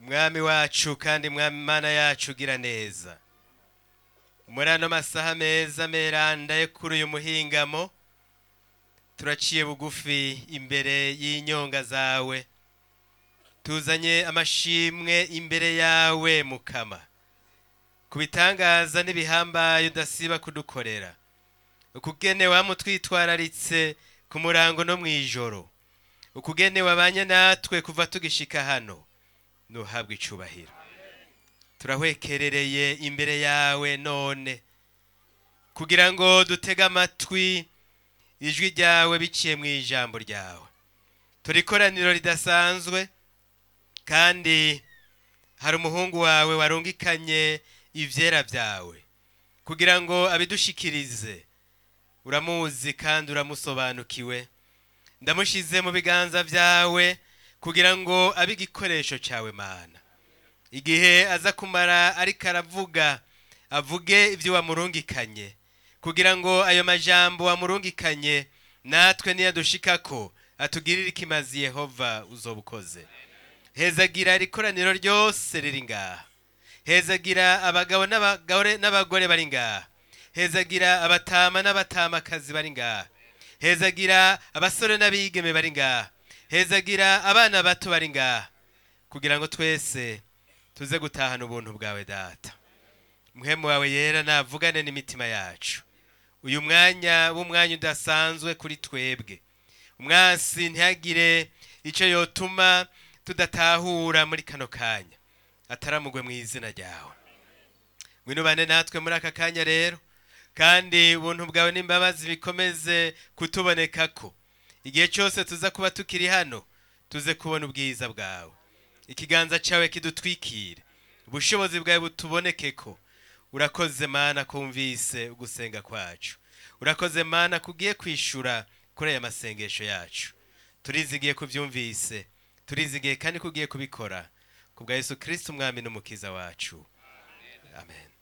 mwami wacu kandi mwami mana yacu ugira neza muri ano masaha meza meranda yo kuri uyu muhingamo turaciye bugufi imbere y'inyonga zawe tuzanye amashimwe imbere yawe mukama ku bitangaza n'ibihambaye udasiba kudukorera ukugene wamutwitwararitse ku murango no mu ijoro ukugene wabanye natwe kuva tugishika hano nuhabwa icubahiro turahwekerereye imbere yawe none kugira ngo dutege amatwi ijwi ryawe biciye mu ijambo ryawe turi ikoraniro ridasanzwe kandi hari umuhungu wawe warungikanye ivyera byawe kugira ngo abidushikirize uramuzi kandi uramusobanukiwe ndamushize mu biganza byawe kugira ngo abe igikoresho cyawe mana igihe aza kumara ariko aravuga avuge ibyo wamurungikanye kugira ngo ayo majambo wamurungikanye natwe niyadushikako atugirire ikimazi yehova uzobukoze hezagira ikoraniro ryose riri ngaha hezagira abagabo n'abagore n'abagore bari ngaha hezagira abatama n'abatamakazi bari ngaha hezagira abasore n'abigeme bari ngaha hezagira abana bato bari ngaha kugira ngo twese tuze gutahana ubuntu bwawe data muhemu wawe yera navugane n'imitima yacu uyu mwanya w'umwanya udasanzwe kuri twebwe umwansi ntihagire icyo yotuma tudatahura muri kano kanya ataramugwe mu izina ryawe ngwino bane natwe muri aka kanya rero kandi ubuntu bwawe n'imbabazi bikomeze kutubonekako igihe cyose tuza kuba tukiri hano tuze kubona ubwiza bwawe ikiganza cyawe kidutwikire ubushobozi bwawe butubonekeko urakoze mana kumvise ugusenga kwacu urakoze mana kugiye kwishura kuri aya masengesho yacu turizigiye kubyumvise turizigiye kandi kugiye kubikora ku bwa yesu kirisiti umwami n'umukiza wacu amen